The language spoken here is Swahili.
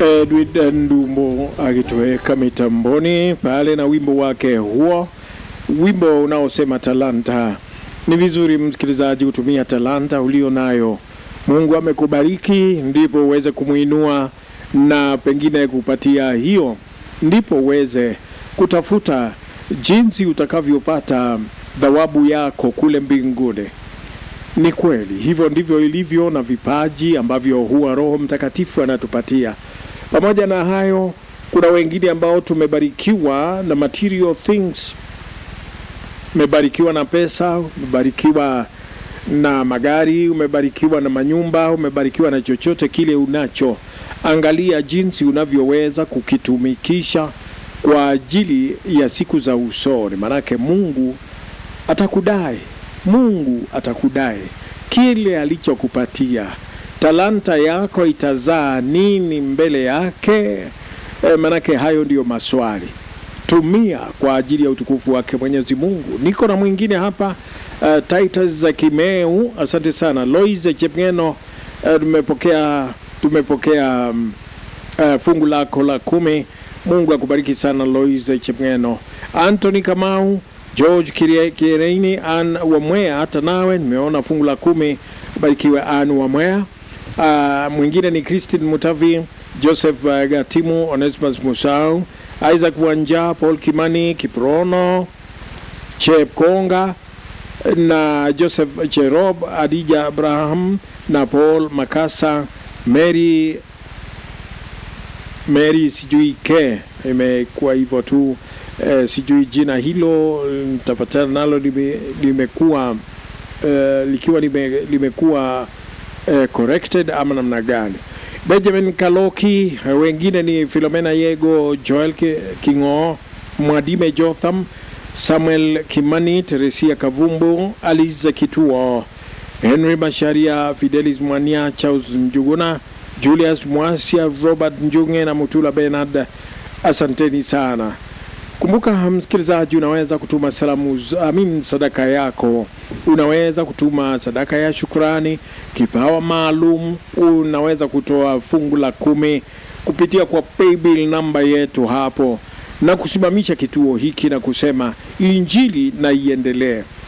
Edwin Ndumbo akitoweka mitamboni pale na wimbo wake huo, wimbo unaosema talanta. Ni vizuri msikilizaji kutumia talanta ulio nayo. Mungu amekubariki, ndipo uweze kumwinua na pengine kupatia hiyo, ndipo uweze kutafuta jinsi utakavyopata thawabu yako kule mbinguni. Ni kweli hivyo ndivyo ilivyo na vipaji ambavyo huwa Roho Mtakatifu anatupatia. Pamoja na hayo, kuna wengine ambao tumebarikiwa na material things, umebarikiwa na pesa, umebarikiwa na magari, umebarikiwa na manyumba, umebarikiwa na chochote kile unacho. Angalia jinsi unavyoweza kukitumikisha kwa ajili ya siku za usoni, manake Mungu atakudai. Mungu atakudai kile alichokupatia. Talanta yako itazaa nini mbele yake? E, manake hayo ndiyo maswali. Tumia kwa ajili ya utukufu wake Mwenyezi Mungu. Niko na mwingine hapa uh, Titus za Kimeu, asante sana. Loise Chepngeno, uh, tumepokea tumepokea um, uh, fungu lako la kumi. Mungu akubariki sana Loise Chepngeno. Anthony Kamau George Kireini, An Wamwea, hata nawe nimeona fungu la kumi, barikiwe An Wamwea. Uh, mwingine ni Christine Mutavi, Joseph uh, Gatimu, Onesimus Musau, Isaac Wanja, Paul Kimani, Kiprono, Chep Konga na Joseph Cherob, Adija Abraham na Paul Makasa, Mary Mary sijui ke imekuwa hivyo tu eh, sijui jina hilo nitapatana nalo lime, limekuwa eh, likiwa lime, limekuwa eh, corrected ama namna gani. Benjamin Kaloki, wengine ni Filomena Yego, Joel Kingo, Mwadime Jotham, Samuel Kimani, Teresia Kavumbu, Aliza Kituo, Henry Masharia, Fidelis Mwania, Charles Njuguna, Julius Mwasia, Robert Njunge na Mutula Bernard. Asanteni sana. Kumbuka msikilizaji, unaweza kutuma salamu amin, sadaka yako. Unaweza kutuma sadaka ya shukrani, kipawa maalum. Unaweza kutoa fungu la kumi kupitia kwa paybill namba yetu hapo, na kusimamisha kituo hiki na kusema injili na iendelee.